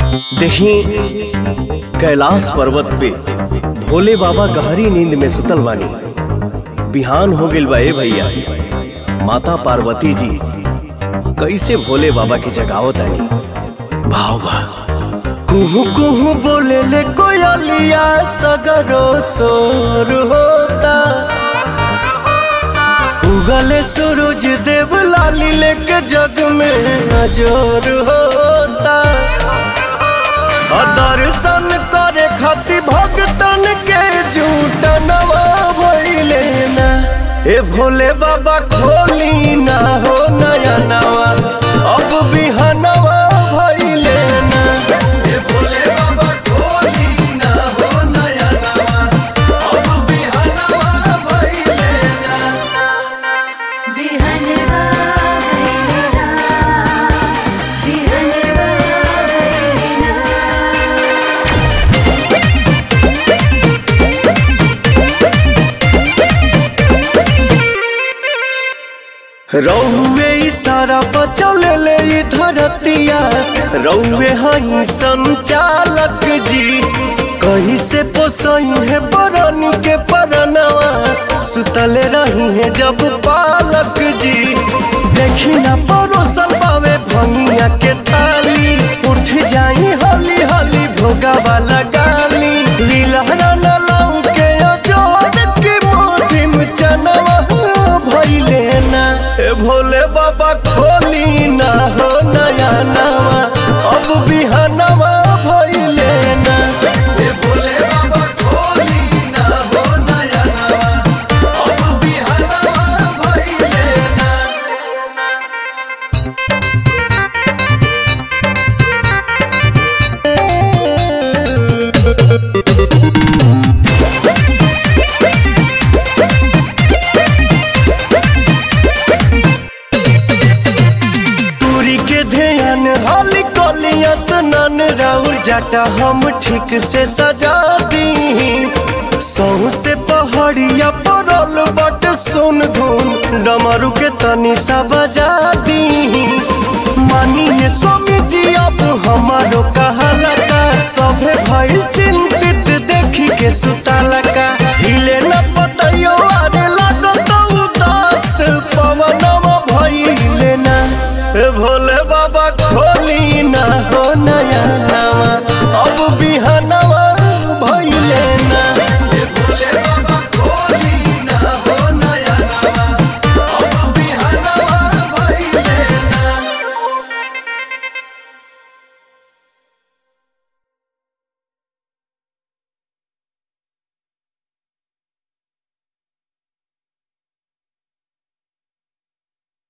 देखी कैलाश पर्वत पे भोले बाबा गहरी नींद में सुतल बानी बिहान हो गइल बा ए भैया माता पार्वती जी कैसे भोले बाबा की जगावत आनी भाव बा कुहू कुहू बोले ले कोयलिया सगरो सोर होता उगले सूरज देव लाली लेके जग में नजर होता और दर्शन करे खातिर भक्तन के झूठ नवा भइले ना ए भोले बाबा खोली ना हो नया नवा अब बिहनवा भइले ना ए भोले बाबा खोली ना हो नया नवा अब बिहनवा भइले ना बिहनवा भैलेना बिहनवा भैलेना रौवे इशारा बचौले ले ई धरतिया रौवे हई संचालक जी कहीं से पोसई है बरनी के परनवा सुतले रही है जब पालक जी देखी ना परोसल पावे भंगिया के ताली उठ जाई हली हली भोगा वाला गाली लीलहरा न लाऊ के अजोड़ के मोटी में चनवा भइले ना ए भोले बाबा खोली ना हो नया नवा अब बिहनवा भइले ना ए भोले बाबा खोली ना हो नया नवा अब बिहनवा भइले ना दूरी के ध्यान हाली कोलिया सनन राउर जाटा हम ठीक से सजा दी सहू से पहाड़िया परल बट सुन धुन डमरू के तनी सा बजा दी मानिए स्वामी जी अब हमारो कहाला का सभे भइल चिंता